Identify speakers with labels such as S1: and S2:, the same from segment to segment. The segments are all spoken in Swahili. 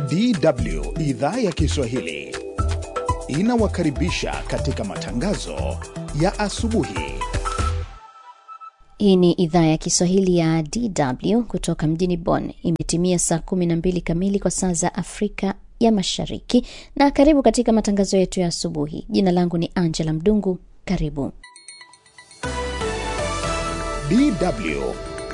S1: DW idhaa ya Kiswahili inawakaribisha katika matangazo ya asubuhi.
S2: Hii ni idhaa ya Kiswahili ya DW kutoka mjini Bonn. Imetimia saa 12 kamili kwa saa za Afrika ya Mashariki, na karibu katika matangazo yetu ya asubuhi. Jina langu ni Angela Mdungu. Karibu
S1: DW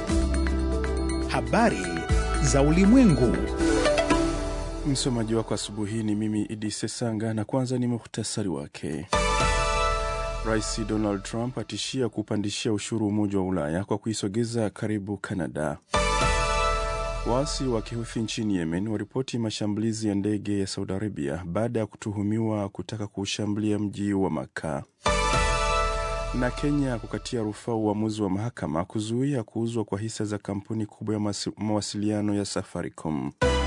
S1: habari za ulimwengu.
S3: Msomaji wako asubuhi hii ni mimi Idi Sesanga, na kwanza ni muhtasari wake. Rais Donald Trump atishia kupandishia ushuru Umoja wa Ulaya kwa kuisogeza karibu Kanada. Waasi wa Kihuthi nchini Yemen waripoti mashambulizi ya ndege ya Saudi Arabia baada ya kutuhumiwa kutaka kuushambulia mji wa Maka. Na Kenya kukatia rufaa uamuzi wa mahakama kuzuia kuuzwa kwa hisa za kampuni kubwa ya mawasiliano ya Safaricom.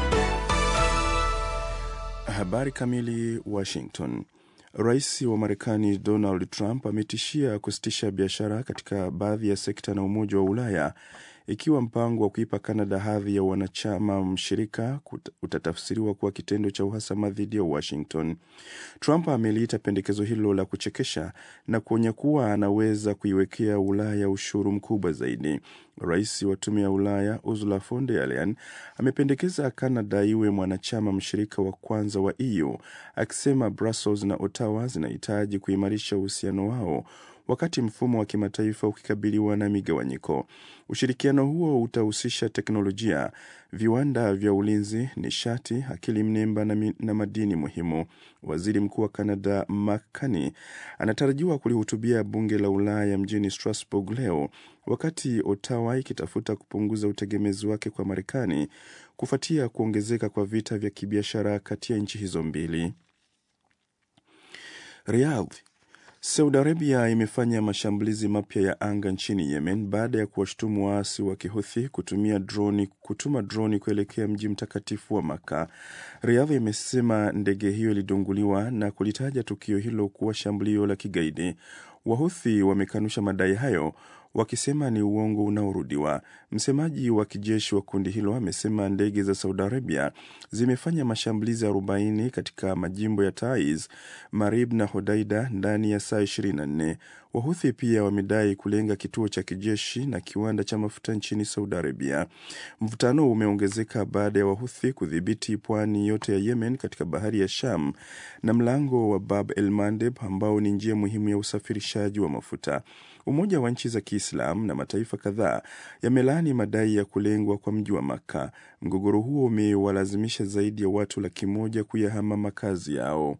S3: Habari kamili. Washington. Rais wa Marekani Donald Trump ametishia kusitisha biashara katika baadhi ya sekta na Umoja wa Ulaya ikiwa mpango wa kuipa Kanada hadhi ya wanachama mshirika utatafsiriwa kuwa kitendo cha uhasama dhidi ya Washington. Trump ameliita pendekezo hilo la kuchekesha na kuonya kuwa anaweza kuiwekea Ulaya ushuru mkubwa zaidi. Rais wa Tume ya Ulaya Ursula von der Leyen amependekeza Kanada iwe mwanachama mshirika wa kwanza wa EU, akisema Brussels na Ottawa zinahitaji kuimarisha uhusiano wao wakati mfumo wa kimataifa ukikabiliwa na migawanyiko. Ushirikiano huo utahusisha teknolojia, viwanda vya ulinzi, nishati, akili mnemba na, na madini muhimu. Waziri Mkuu wa Canada Mark Carney anatarajiwa kulihutubia bunge la Ulaya mjini Strasbourg leo, wakati Ottawa ikitafuta kupunguza utegemezi wake kwa Marekani kufuatia kuongezeka kwa vita vya kibiashara kati ya nchi hizo mbili. Riyadh Saudi Arabia imefanya mashambulizi mapya ya anga nchini Yemen baada ya kuwashutumu waasi wa Kihuthi kutumia droni, kutuma droni kuelekea mji mtakatifu wa Maka. Riyadh imesema ndege hiyo ilidunguliwa na kulitaja tukio hilo kuwa shambulio la kigaidi. Wahuthi wamekanusha madai hayo wakisema ni uongo unaorudiwa. Msemaji wa kijeshi wa kundi hilo amesema ndege za Saudi Arabia zimefanya mashambulizi 40 katika majimbo ya Taiz, Marib na Hodaida ndani ya saa 24. Wahuthi pia wamedai kulenga kituo cha kijeshi na kiwanda cha mafuta nchini Saudi Arabia. Mvutano umeongezeka baada ya Wahuthi kudhibiti pwani yote ya Yemen katika bahari ya Sham na mlango wa Bab el Mandeb ambao ni njia muhimu ya usafirishaji wa mafuta. Umoja wa nchi za Kiislamu na mataifa kadhaa yamelaani madai ya kulengwa kwa mji wa Makka. Mgogoro huo umewalazimisha zaidi ya watu laki moja kuyahama makazi yao.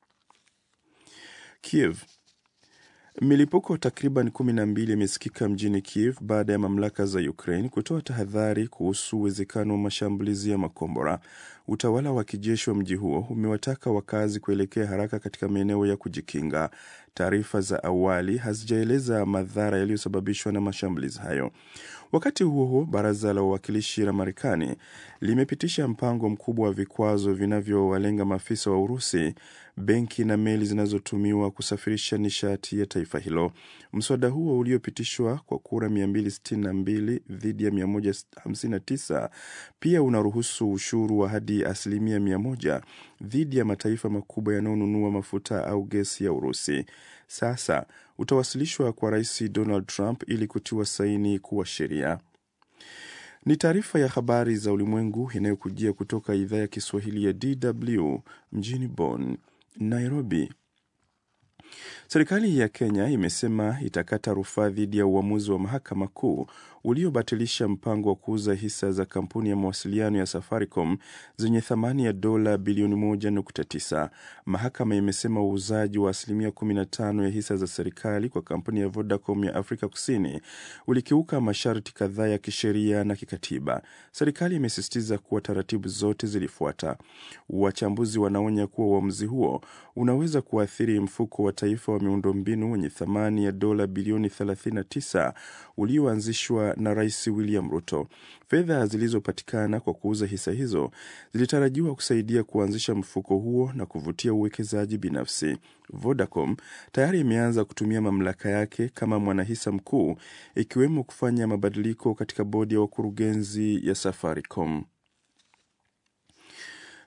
S3: Kiev Milipuko takriban kumi na mbili imesikika mjini Kiev baada ya mamlaka za Ukraine kutoa tahadhari kuhusu uwezekano wa mashambulizi ya makombora. Utawala wa kijeshi wa mji huo umewataka wakazi kuelekea haraka katika maeneo ya kujikinga. Taarifa za awali hazijaeleza madhara yaliyosababishwa na mashambulizi hayo. Wakati huo huo, baraza la wawakilishi la Marekani limepitisha mpango mkubwa wa vikwazo vinavyowalenga maafisa wa Urusi, benki na meli zinazotumiwa kusafirisha nishati ya taifa hilo. Mswada huo uliopitishwa kwa kura 262 dhidi ya 159 pia unaruhusu ushuru wa hadi asilimia 100 dhidi ya mataifa makubwa yanayonunua mafuta au gesi ya Urusi. Sasa utawasilishwa kwa Rais Donald Trump ili kutiwa saini kuwa sheria. Ni taarifa ya habari za ulimwengu inayokujia kutoka idhaa ya Kiswahili ya DW mjini Bonn. Nairobi. Serikali ya Kenya imesema itakata rufaa dhidi ya uamuzi wa mahakama kuu uliobatilisha mpango wa kuuza hisa za kampuni ya mawasiliano ya Safaricom zenye thamani ya dola bilioni 1.9. Mahakama imesema uuzaji wa asilimia 15 ya hisa za serikali kwa kampuni ya Vodacom ya Afrika Kusini ulikiuka masharti kadhaa ya kisheria na kikatiba. Serikali imesisitiza kuwa taratibu zote zilifuata. Wachambuzi wanaonya kuwa uamuzi huo unaweza kuathiri mfuko wa taifa wa miundombinu wenye thamani ya dola bilioni 39 ulioanzishwa na Rais William Ruto. Fedha zilizopatikana kwa kuuza hisa hizo zilitarajiwa kusaidia kuanzisha mfuko huo na kuvutia uwekezaji binafsi. Vodacom tayari imeanza kutumia mamlaka yake kama mwanahisa mkuu, ikiwemo kufanya mabadiliko katika bodi ya wakurugenzi ya Safaricom.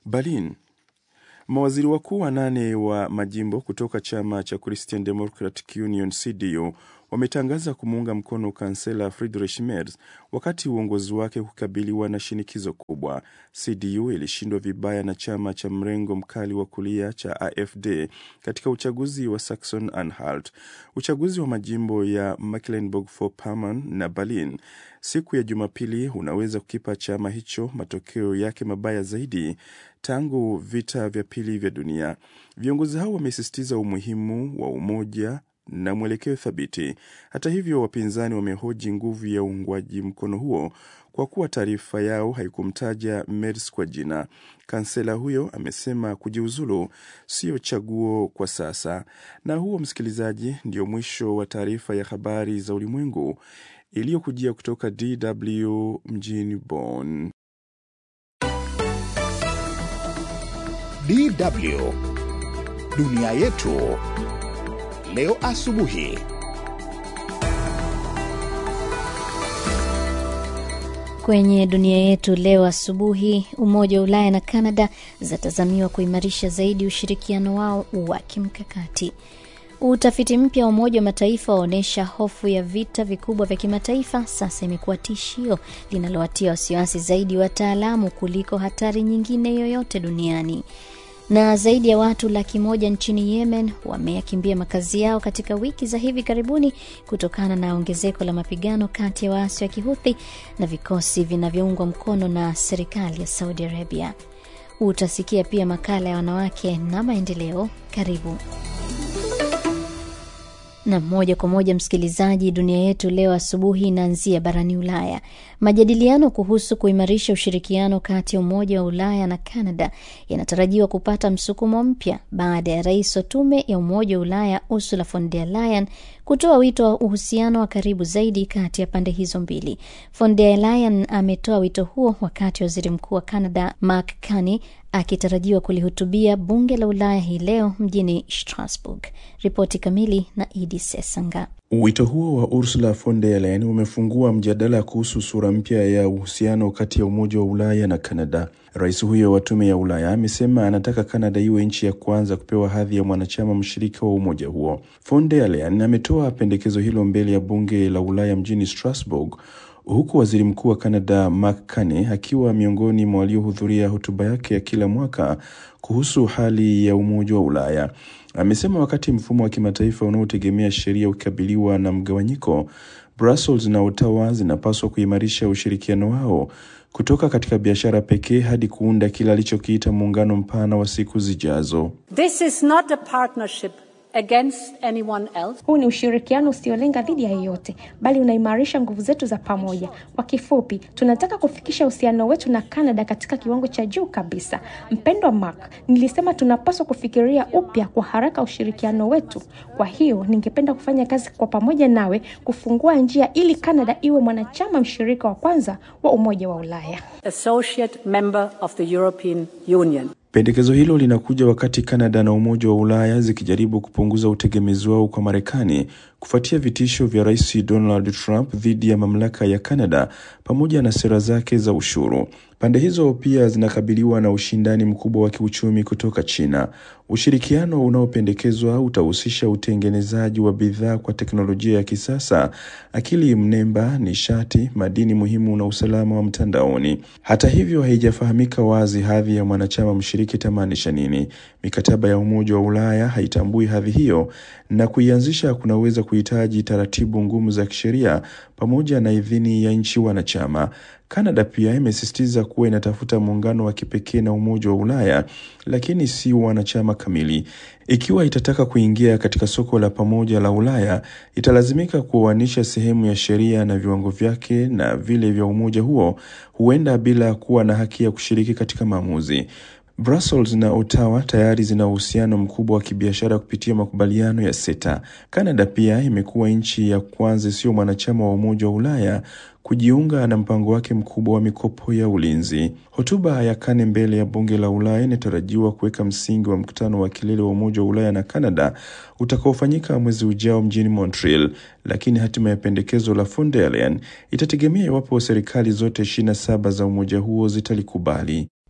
S3: Berlin. Mawaziri wakuu wanane wa majimbo kutoka chama cha Christian Democratic Union CDU wametangaza kumuunga mkono kansela Friedrich Merz wakati uongozi wake kukabiliwa na shinikizo kubwa. CDU ilishindwa vibaya na chama cha mrengo mkali wa kulia cha AfD katika uchaguzi wa Saxon Anhalt. Uchaguzi wa majimbo ya Mecklenburg-Vorpommern na Berlin siku ya Jumapili unaweza kukipa chama hicho matokeo yake mabaya zaidi tangu vita vya pili vya dunia. Viongozi hao wamesisitiza umuhimu wa umoja na mwelekeo thabiti. Hata hivyo, wapinzani wamehoji nguvu ya uungwaji mkono huo kwa kuwa taarifa yao haikumtaja Merz kwa jina. Kansela huyo amesema kujiuzulu sio chaguo kwa sasa. Na huo, msikilizaji, ndio mwisho wa taarifa ya habari za ulimwengu iliyokujia kutoka DW mjini Bonn.
S1: DW dunia yetu leo asubuhi.
S2: Kwenye dunia yetu leo asubuhi, Umoja wa Ulaya na Kanada zatazamiwa kuimarisha zaidi ushirikiano wao wa kimkakati. Utafiti mpya wa Umoja wa Mataifa waonyesha hofu ya vita vikubwa vya kimataifa sasa imekuwa tishio linalowatia wasiwasi zaidi wataalamu kuliko hatari nyingine yoyote duniani na zaidi ya watu laki moja nchini Yemen wameyakimbia makazi yao katika wiki za hivi karibuni kutokana na ongezeko la mapigano kati ya waasi wa Kihuthi na vikosi vinavyoungwa mkono na serikali ya Saudi Arabia. Utasikia pia makala ya wanawake na maendeleo. Karibu na moja kwa moja msikilizaji, dunia yetu leo asubuhi inaanzia barani Ulaya. Majadiliano kuhusu kuimarisha ushirikiano kati ya Umoja wa Ulaya na Canada yanatarajiwa kupata msukumo mpya baada ya rais wa Tume ya Umoja wa Ulaya Ursula von der Leyen kutoa wito wa uhusiano wa karibu zaidi kati ya pande hizo mbili. Von der Leyen ametoa wito huo wakati waziri mkuu wa Canada Mark Carney akitarajiwa kulihutubia bunge la Ulaya hii leo mjini Strasbourg. Ripoti kamili na Idi Sesanga.
S3: Wito huo wa Ursula von der Leyen umefungua mjadala kuhusu sura mpya ya uhusiano kati ya Umoja wa Ulaya na Kanada. Rais huyo wa Tume ya Ulaya amesema anataka Kanada iwe nchi ya kwanza kupewa hadhi ya mwanachama mshirika wa umoja huo. Von der Leyen ametoa pendekezo hilo mbele ya bunge la Ulaya mjini Strasbourg huku waziri mkuu wa Canada Mark Carney akiwa miongoni mwa waliohudhuria hotuba yake ya kila mwaka kuhusu hali ya Umoja wa Ulaya. Amesema wakati mfumo wa kimataifa unaotegemea sheria ukikabiliwa na mgawanyiko, Brussels na Ottawa zinapaswa kuimarisha ushirikiano wao kutoka katika biashara pekee hadi kuunda kile alichokiita muungano mpana wa siku zijazo.
S4: This is not a partnership against anyone else.
S5: Huu ni ushirikiano usiolenga dhidi ya yeyote, bali unaimarisha nguvu zetu za pamoja. Kwa kifupi, tunataka kufikisha uhusiano wetu na Canada katika kiwango cha juu kabisa. Mpendwa Mark, nilisema tunapaswa kufikiria upya kwa haraka ushirikiano wetu. Kwa hiyo, ningependa kufanya kazi kwa pamoja nawe kufungua njia ili Canada iwe mwanachama mshirika wa kwanza wa Umoja wa Ulaya.
S4: Associate member of the European Union.
S3: Pendekezo hilo linakuja wakati Kanada na Umoja wa Ulaya zikijaribu kupunguza utegemezi wao kwa Marekani kufuatia vitisho vya Rais Donald Trump dhidi ya mamlaka ya Kanada pamoja na sera zake za ushuru. Pande hizo pia zinakabiliwa na ushindani mkubwa wa kiuchumi kutoka China. Ushirikiano unaopendekezwa utahusisha utengenezaji wa bidhaa kwa teknolojia ya kisasa, akili mnemba, nishati, madini muhimu na usalama wa mtandaoni. Hata hivyo, haijafahamika wazi hadhi ya mwanachama mshiriki itamaanisha nini. Mikataba ya Umoja wa Ulaya haitambui hadhi hiyo, na kuianzisha kunaweza kuhitaji taratibu ngumu za kisheria pamoja na idhini ya nchi wanachama. Kanada pia imesisitiza kuwa inatafuta muungano wa kipekee na Umoja wa Ulaya, lakini si wanachama kamili. Ikiwa itataka kuingia katika soko la pamoja la Ulaya, italazimika kuoanisha sehemu ya sheria na viwango vyake na vile vya umoja huo, huenda bila kuwa na haki ya kushiriki katika maamuzi. Brussels na Ottawa tayari zina uhusiano mkubwa wa kibiashara kupitia makubaliano ya CETA. Canada pia imekuwa nchi ya kwanza isiyo mwanachama wa Umoja wa Ulaya kujiunga na mpango wake mkubwa wa mikopo ya ulinzi. Hotuba ya Kane mbele ya bunge la Ulaya inatarajiwa kuweka msingi wa mkutano wa kilele wa Umoja wa Ulaya na Canada utakaofanyika mwezi ujao mjini Montreal, lakini hatima ya pendekezo la von der Leyen itategemea iwapo serikali zote 27 za umoja huo zitalikubali.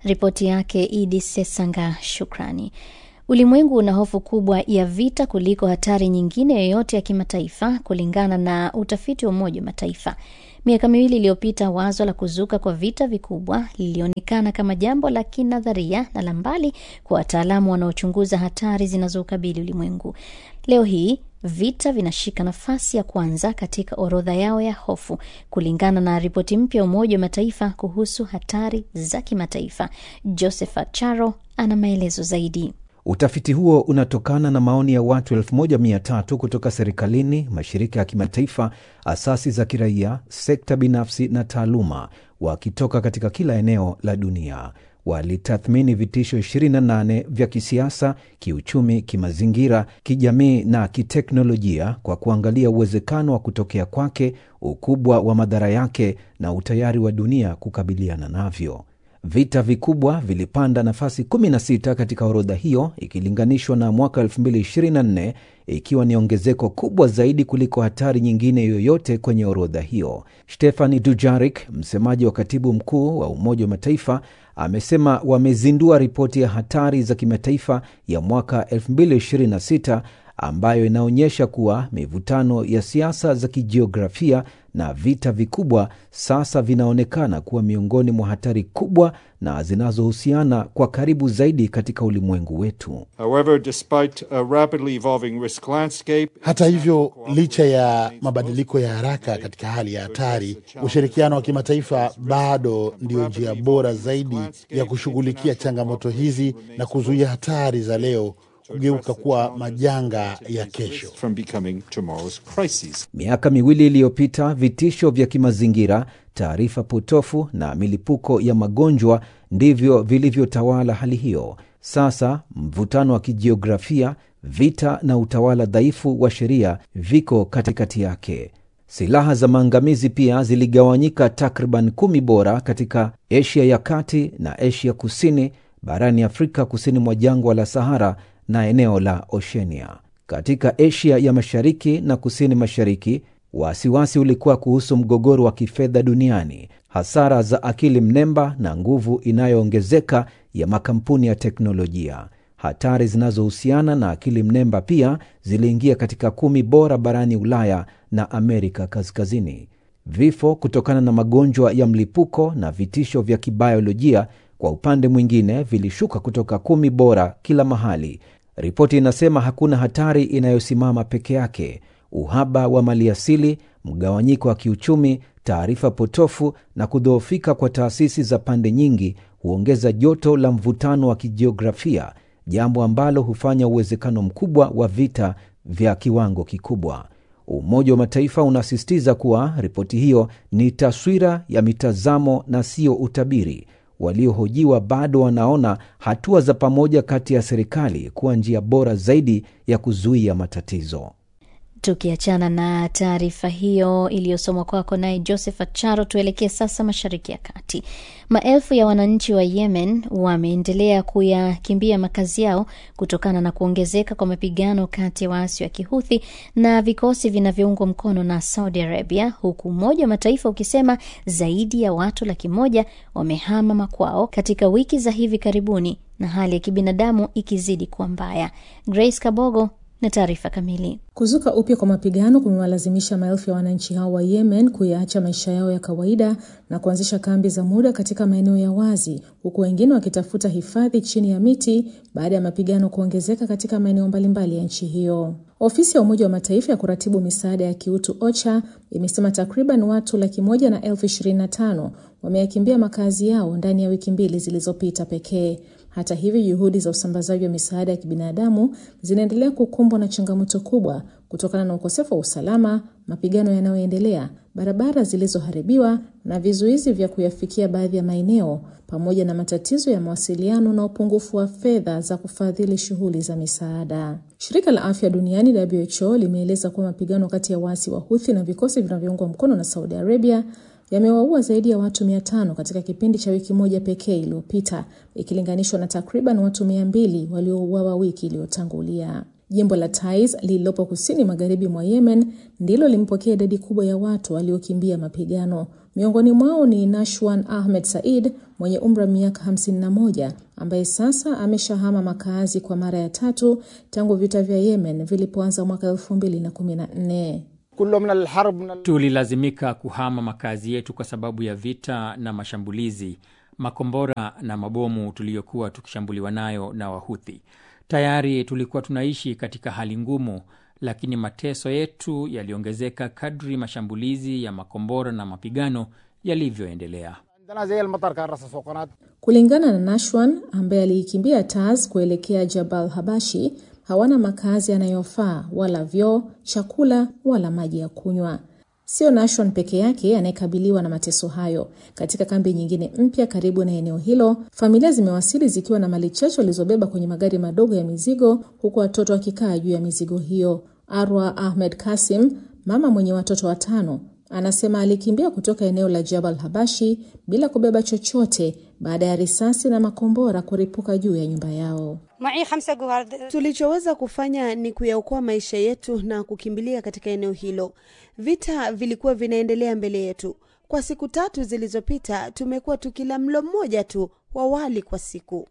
S2: Ripoti yake Idi Sesanga, shukrani. Ulimwengu una hofu kubwa ya vita kuliko hatari nyingine yoyote ya kimataifa, kulingana na utafiti wa Umoja wa Mataifa. Miaka miwili iliyopita, wazo la kuzuka kwa vita vikubwa lilionekana kama jambo la kinadharia na la mbali kwa wataalamu wanaochunguza hatari zinazoukabili ulimwengu. Leo hii vita vinashika nafasi ya kwanza katika orodha yao ya hofu, kulingana na ripoti mpya ya Umoja wa Mataifa kuhusu hatari za kimataifa. Josephat Charo ana maelezo zaidi.
S6: Utafiti huo unatokana na maoni ya watu 1300 kutoka serikalini, mashirika ya kimataifa, asasi za kiraia, sekta binafsi na taaluma, wakitoka katika kila eneo la dunia. Walitathmini vitisho 28 vya kisiasa, kiuchumi, kimazingira, kijamii na kiteknolojia kwa kuangalia uwezekano wa kutokea kwake, ukubwa wa madhara yake na utayari wa dunia kukabiliana navyo. Vita vikubwa vilipanda nafasi 16 katika orodha hiyo ikilinganishwa na mwaka 2024 ikiwa ni ongezeko kubwa zaidi kuliko hatari nyingine yoyote kwenye orodha hiyo. Stefani Dujarik, msemaji wa katibu mkuu wa Umoja wa Mataifa, amesema wamezindua ripoti ya hatari za kimataifa ya mwaka 2026 ambayo inaonyesha kuwa mivutano ya siasa za kijiografia na vita vikubwa sasa vinaonekana kuwa miongoni mwa hatari kubwa na zinazohusiana kwa karibu zaidi katika ulimwengu wetu.
S7: However, despite a rapidly evolving risk landscape,
S8: Hata hivyo, licha ya mabadiliko ya haraka katika hali ya hatari, ushirikiano wa kimataifa bado ndio njia bora zaidi ya kushughulikia changamoto hizi na kuzuia hatari za leo kugeuka kuwa majanga ya kesho.
S7: from becoming tomorrow's crises.
S6: Miaka miwili iliyopita, vitisho vya kimazingira, taarifa potofu na milipuko ya magonjwa ndivyo vilivyotawala hali hiyo. Sasa mvutano wa kijiografia, vita na utawala dhaifu wa sheria viko katikati yake. Silaha za maangamizi pia ziligawanyika takriban kumi bora katika Asia ya kati na Asia kusini, barani Afrika kusini mwa jangwa la Sahara na eneo la Oshenia. Katika Asia ya mashariki na kusini mashariki, wasiwasi ulikuwa kuhusu mgogoro wa kifedha duniani, hasara za akili mnemba na nguvu inayoongezeka ya makampuni ya teknolojia. Hatari zinazohusiana na akili mnemba pia ziliingia katika kumi bora barani Ulaya na Amerika Kaskazini. Vifo kutokana na magonjwa ya mlipuko na vitisho vya kibiolojia kwa upande mwingine vilishuka kutoka kumi bora kila mahali. Ripoti inasema hakuna hatari inayosimama peke yake. Uhaba wa maliasili, mgawanyiko wa kiuchumi, taarifa potofu na kudhoofika kwa taasisi za pande nyingi huongeza joto la mvutano wa kijiografia, jambo ambalo hufanya uwezekano mkubwa wa vita vya kiwango kikubwa. Umoja wa Mataifa unasisitiza kuwa ripoti hiyo ni taswira ya mitazamo na sio utabiri. Waliohojiwa bado wanaona hatua za pamoja kati ya serikali kuwa njia bora zaidi ya kuzuia matatizo.
S2: Tukiachana na taarifa hiyo iliyosomwa kwako naye Josephat Charo, tuelekee sasa Mashariki ya Kati. Maelfu ya wananchi wa Yemen wameendelea kuyakimbia makazi yao kutokana na kuongezeka kwa mapigano kati ya waasi wa Kihuthi na vikosi vinavyoungwa mkono na Saudi Arabia, huku Umoja wa Mataifa ukisema zaidi ya watu laki moja wamehama makwao katika wiki za hivi karibuni na hali ya kibinadamu ikizidi kuwa mbaya. Grace Kabogo na taarifa kamili.
S9: Kuzuka upya kwa mapigano kumewalazimisha maelfu ya wananchi hao wa Yemen kuyaacha maisha yao ya kawaida na kuanzisha kambi za muda katika maeneo ya wazi, huku wengine wakitafuta hifadhi chini ya miti baada ya mapigano kuongezeka katika maeneo mbalimbali ya nchi hiyo. Ofisi ya Umoja wa Mataifa ya kuratibu misaada ya kiutu OCHA imesema takriban watu laki moja na elfu ishirini na tano wameyakimbia makazi yao ndani ya wiki mbili zilizopita pekee. Hata hivyo, juhudi za usambazaji wa misaada ya kibinadamu zinaendelea kukumbwa na changamoto kubwa kutokana na ukosefu wa usalama, mapigano yanayoendelea, barabara zilizoharibiwa na vizuizi vya kuyafikia baadhi ya maeneo, pamoja na matatizo ya mawasiliano na upungufu wa fedha za kufadhili shughuli za misaada. Shirika la Afya Duniani WHO limeeleza kuwa mapigano kati ya waasi wa Houthi na vikosi vinavyoungwa mkono na Saudi Arabia yamewaua zaidi ya watu mia tano katika kipindi cha wiki moja pekee iliyopita ikilinganishwa na takriban watu mia mbili waliouawa wiki iliyotangulia. Jimbo la Taiz lililopo kusini magharibi mwa Yemen ndilo limpokea idadi kubwa ya watu waliokimbia mapigano. Miongoni mwao ni Nashwan Ahmed Said mwenye umri wa miaka 51 ambaye sasa ameshahama makazi kwa mara ya tatu tangu vita vya Yemen vilipoanza mwaka 2014.
S10: Tulilazimika kuhama makazi yetu kwa sababu ya vita na mashambulizi, makombora na mabomu tuliyokuwa tukishambuliwa nayo na Wahuthi. Tayari tulikuwa tunaishi katika hali ngumu, lakini mateso yetu yaliongezeka kadri mashambulizi ya makombora na mapigano yalivyoendelea.
S9: Kulingana na Nashwan ambaye aliikimbia Taz kuelekea Jabal Habashi, hawana makazi yanayofaa wala vyoo, chakula wala maji ya kunywa. Sio Nashwan peke yake anayekabiliwa na mateso hayo. Katika kambi nyingine mpya karibu na eneo hilo, familia zimewasili zikiwa na mali chache walizobeba kwenye magari madogo ya mizigo, huku watoto wakikaa juu ya mizigo hiyo. Arwa Ahmed Kasim, mama mwenye watoto watano, anasema alikimbia kutoka eneo la Jabal Habashi bila kubeba chochote baada ya risasi na makombora kuripuka juu ya nyumba yao.
S11: Tulichoweza kufanya ni kuyaokoa maisha yetu na kukimbilia katika eneo hilo. Vita vilikuwa vinaendelea mbele yetu. Kwa siku tatu zilizopita, tumekuwa tukila mlo mmoja tu wa wali kwa siku.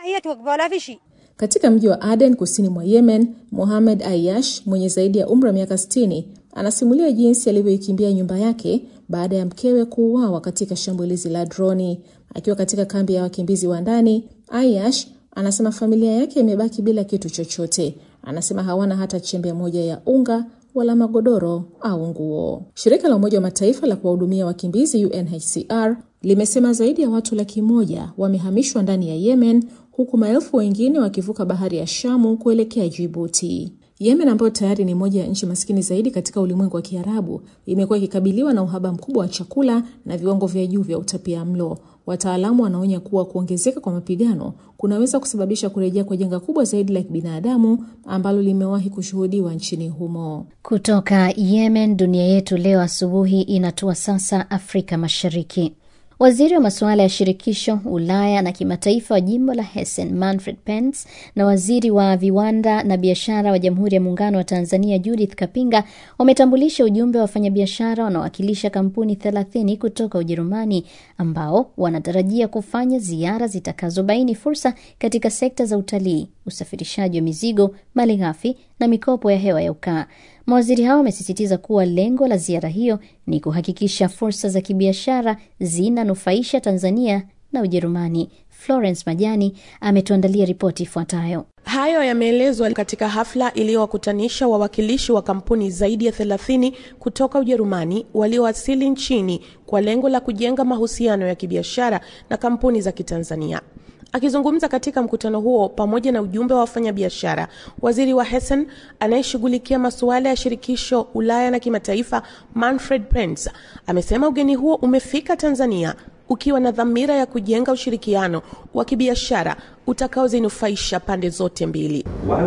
S9: Katika mji wa Aden kusini mwa Yemen, Mohamed Ayash mwenye zaidi ya umri wa miaka 60 anasimulia jinsi alivyoikimbia nyumba yake baada ya mkewe kuuawa katika shambulizi la droni. Akiwa katika kambi ya wakimbizi wa ndani, Ayash anasema familia yake imebaki bila kitu chochote. Anasema hawana hata chembe moja ya unga wala magodoro au nguo. Shirika la Umoja wa Mataifa la kuwahudumia wakimbizi UNHCR limesema zaidi ya watu laki moja wamehamishwa ndani ya Yemen huku maelfu wengine wakivuka bahari ya Shamu kuelekea Jibuti. Yemen ambayo tayari ni moja ya nchi maskini zaidi katika ulimwengu wa Kiarabu imekuwa ikikabiliwa na uhaba mkubwa wa chakula na viwango vya juu vya utapia mlo. Wataalamu wanaonya kuwa kuongezeka kwa mapigano kunaweza kusababisha kurejea kwa janga kubwa zaidi la kibinadamu ambalo limewahi kushuhudiwa nchini humo.
S2: Kutoka Yemen, dunia yetu leo asubuhi inatua sasa Afrika Mashariki. Waziri wa masuala ya shirikisho Ulaya na kimataifa wa jimbo la Hessen Manfred Pence na waziri wa viwanda na biashara wa Jamhuri ya Muungano wa Tanzania Judith Kapinga wametambulisha ujumbe wa wafanyabiashara wanaowakilisha kampuni 30 kutoka Ujerumani ambao wanatarajia kufanya ziara zitakazobaini fursa katika sekta za utalii, usafirishaji wa mizigo, malighafi na mikopo ya hewa ya ukaa. Mawaziri hao wamesisitiza kuwa lengo la ziara hiyo ni kuhakikisha fursa za kibiashara zinanufaisha Tanzania na Ujerumani. Florence Majani ametuandalia ripoti ifuatayo.
S12: Hayo yameelezwa katika hafla iliyowakutanisha wawakilishi wa kampuni zaidi ya 30 kutoka Ujerumani waliowasili nchini kwa lengo la kujenga mahusiano ya kibiashara na kampuni za Kitanzania. Akizungumza katika mkutano huo pamoja na ujumbe wa wafanyabiashara, waziri wa Hessen anayeshughulikia masuala ya shirikisho Ulaya na kimataifa, Manfred Pence, amesema ugeni huo umefika Tanzania ukiwa na dhamira ya kujenga ushirikiano wa kibiashara utakaozinufaisha pande zote mbili.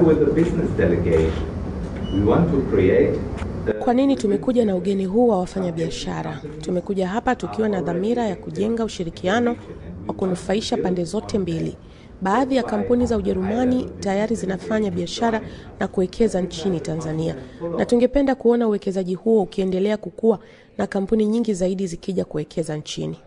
S12: Kwa nini tumekuja na ugeni huu wa wafanyabiashara? Tumekuja hapa tukiwa na dhamira ya kujenga ushirikiano wa kunufaisha pande zote mbili. Baadhi ya kampuni za Ujerumani tayari zinafanya biashara na kuwekeza nchini Tanzania, na tungependa kuona uwekezaji huo ukiendelea kukua na kampuni nyingi zaidi zikija kuwekeza nchini.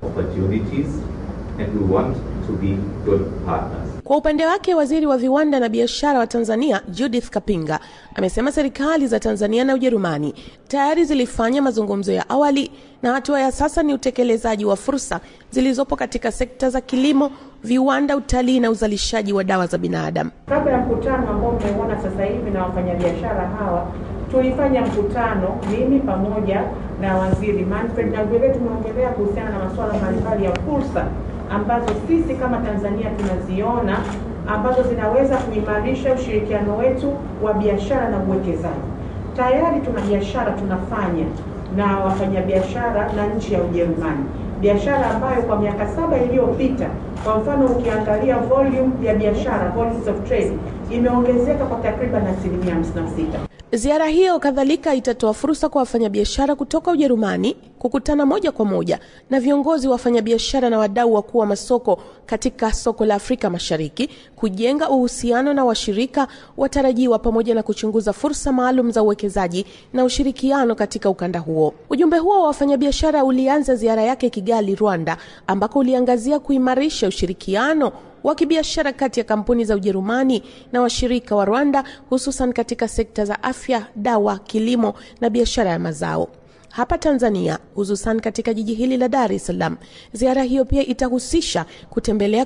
S12: Kwa upande wake, waziri wa viwanda na biashara wa Tanzania Judith Kapinga amesema serikali za Tanzania na Ujerumani tayari zilifanya mazungumzo ya awali na hatua ya sasa ni utekelezaji wa fursa zilizopo katika sekta za kilimo, viwanda, utalii na uzalishaji wa dawa za binadamu.
S13: Kabla ya mkutano ambao mmeona sasa hivi na wafanyabiashara hawa, tulifanya mkutano mimi pamoja na waziri Manfred, na vile tumeongelea kuhusiana na masuala mbalimbali ya fursa ambazo sisi kama Tanzania tunaziona ambazo zinaweza kuimarisha ushirikiano wetu wa biashara na uwekezaji. Tayari tuna biashara tunafanya na wafanyabiashara na nchi ya Ujerumani, biashara ambayo kwa miaka saba iliyopita, kwa mfano ukiangalia volume ya biashara, volumes of trade imeongezeka kwa takriban asilimia 56.
S12: Ziara hiyo kadhalika itatoa fursa kwa wafanyabiashara kutoka Ujerumani kukutana moja kwa moja na viongozi wa wafanyabiashara na wadau wakuu wa masoko katika soko la Afrika Mashariki, kujenga uhusiano na washirika watarajiwa, pamoja na kuchunguza fursa maalum za uwekezaji na ushirikiano katika ukanda huo. Ujumbe huo wa wafanyabiashara ulianza ziara yake Kigali, Rwanda, ambako uliangazia kuimarisha ushirikiano wa kibiashara kati ya kampuni za Ujerumani na washirika wa Rwanda hususan katika sekta za afya, dawa, kilimo na biashara ya mazao. Hapa Tanzania, hususan katika jiji hili la Dar es Salaam, ziara hiyo pia itahusisha kutembelea